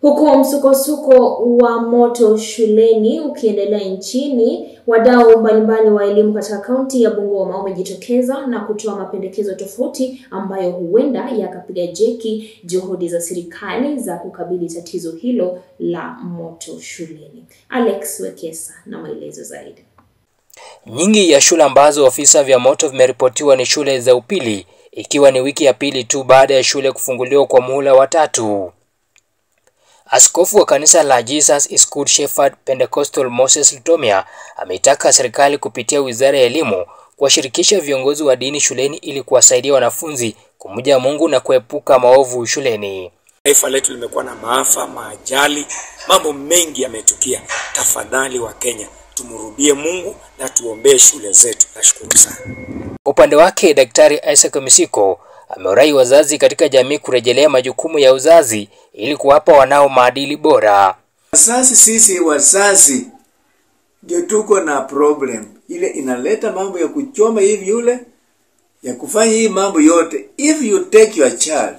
Huku msukosuko wa moto shuleni ukiendelea nchini, wadau mbalimbali wa elimu katika kaunti ya Bungoma wamejitokeza na kutoa mapendekezo tofauti ambayo huenda yakapiga jeki juhudi za serikali za kukabili tatizo hilo la moto shuleni. Alex Wekesa na maelezo zaidi. Nyingi ya shule ambazo ofisa vya moto vimeripotiwa ni shule za upili, ikiwa ni wiki ya pili tu baada ya shule kufunguliwa kwa muhula wa tatu. Askofu wa kanisa la Jesus is Good Shepherd Pentecostal Moses Lutomia ameitaka serikali kupitia Wizara ya Elimu kuwashirikisha viongozi wa dini shuleni ili kuwasaidia wanafunzi kumjua Mungu na kuepuka maovu shuleni. Taifa letu limekuwa na maafa, maajali, mambo mengi yametukia. Tafadhali wa Kenya, tumrudie Mungu na tuombee shule zetu. Nashukuru sana. Upande wake Daktari Isaac Misiko amewarai wazazi katika jamii kurejelea majukumu ya uzazi ili kuwapa wanao maadili bora. Wazazi, sisi wazazi ndio tuko na problem ile inaleta mambo ya kuchoma hivi yule ya kufanya hii mambo yote. If you take your child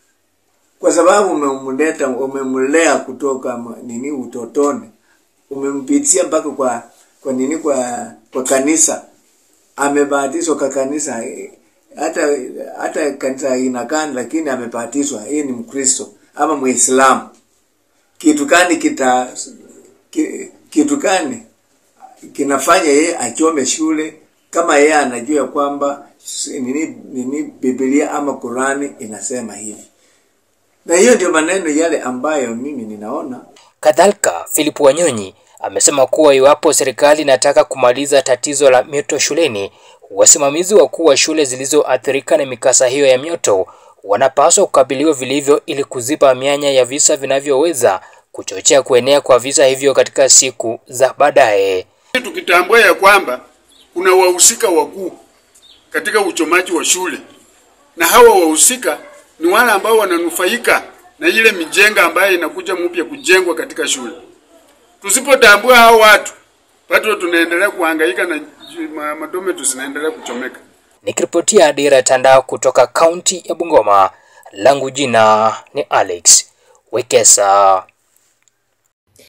kwa sababu umemleta umemlea kutoka ma- nini utotoni, umempitia mpaka kwa kwa nini kwa kwa kanisa, amebatizwa kwa kanisa eh, hata hata kanisa inakani, lakini amebatizwa, yeye ni Mkristo ama Muislamu. Kitu gani kita ki, kitu gani kinafanya yeye achome shule kama yeye anajua kwamba nini, nini Biblia ama Qurani inasema hivi, na hiyo ndio maneno yale ambayo mimi ninaona Kadhalika, Philip Wanyonyi amesema kuwa iwapo serikali inataka kumaliza tatizo la mioto shuleni, wasimamizi wakuu wa shule zilizoathirika na mikasa hiyo ya mioto wanapaswa kukabiliwa vilivyo ili kuziba mianya ya visa vinavyoweza kuchochea kuenea kwa visa hivyo katika siku za baadaye. Tukitambua ya kwamba kuna wahusika wakuu katika uchomaji wa shule, na hawa wahusika ni wale ambao wananufaika na ile mijenga ambayo inakuja mpya kujengwa katika shule. Tusipotambua hao watu, bado tunaendelea kuhangaika na ma- madome zinaendelea kuchomeka. Nikiripotia Dira ya Tandao kutoka kaunti ya Bungoma, langu jina ni Alex Wekesa.